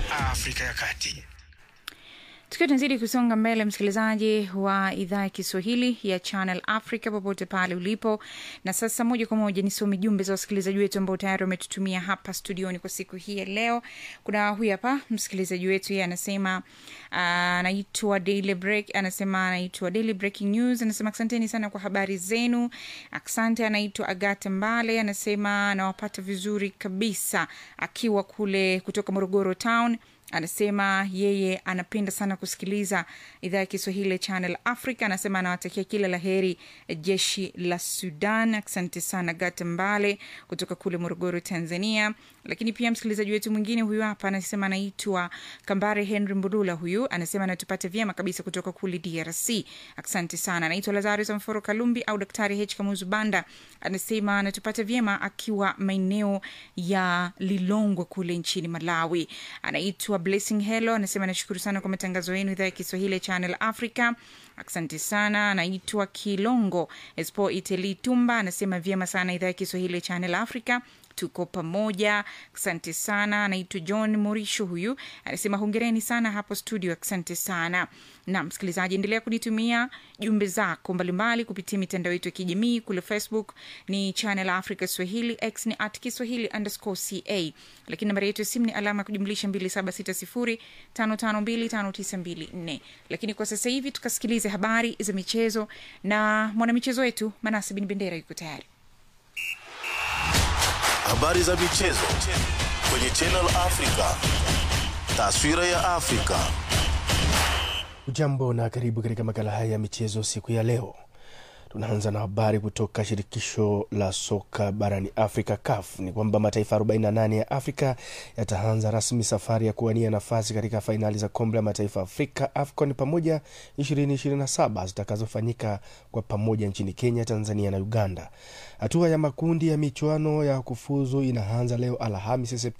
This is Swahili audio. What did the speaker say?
Afrika ya Kati. tukiwa tunazidi kusonga mbele msikilizaji wa idhaa ya kiswahili ya channel africa popote pale ulipo na sasa moja kwa moja nisome jumbe za wasikilizaji wetu ambao tayari wametutumia hapa studioni kwa siku hii ya leo kuna huyu hapa msikilizaji wetu yeye anasema anaitwa uh, daily break anasema anaitwa daily breaking news anasema asanteni sana kwa habari zenu asante anaitwa agata mbale anasema anawapata vizuri kabisa akiwa kule kutoka morogoro town anasema yeye anapenda sana kusikiliza idhaa ya kiswahili ya channel africa anasema anawatakia kila la heri jeshi la sudan asante sana gata mbale kutoka kule morogoro tanzania lakini pia msikilizaji wetu mwingine huyu hapa anasema anaitwa kambare henry mbulula huyu anasema anatupata vyema kabisa kutoka kule drc asante sana anaitwa lazarus mforo kalumbi au daktari h kamuzu banda anasema anatupata vyema akiwa maeneo ya lilongwe kule nchini malawi anaitwa blessing hello anasema nashukuru sana kwa matangazo yenu idhaa ya kiswahili ya channel africa asante sana anaitwa kilongo espo iteli tumba anasema vyema sana idhaa ya kiswahili ya channel africa tuko pamoja asante sana anaitwa john morisho huyu anasema hongereni sana hapo studio asante sana na msikilizaji endelea kunitumia jumbe zako mbalimbali kupitia mitandao yetu ya kijamii kule facebook ni channel africa swahili x ni at kiswahili underscore ca lakini nambari yetu ya simu ni alama ya kujumlisha 2760552594 lakini kwa sasa hivi tukasikilize habari za michezo na mwanamichezo wetu manasi bin bendera yuko tayari habari za michezo kwenye Channel Africa, taswira ya Afrika. Ujambo na karibu katika makala haya ya michezo siku ya leo. Tunaanza na habari kutoka shirikisho la soka barani Afrika, CAF. Ni kwamba mataifa 48 ya Afrika yataanza rasmi safari ya kuwania nafasi katika fainali za kombe la mataifa Afrika, AFCON pamoja 2027 zitakazofanyika kwa pamoja nchini Kenya, Tanzania na Uganda. Hatua ya makundi ya michuano ya kufuzu inaanza leo Alhamisi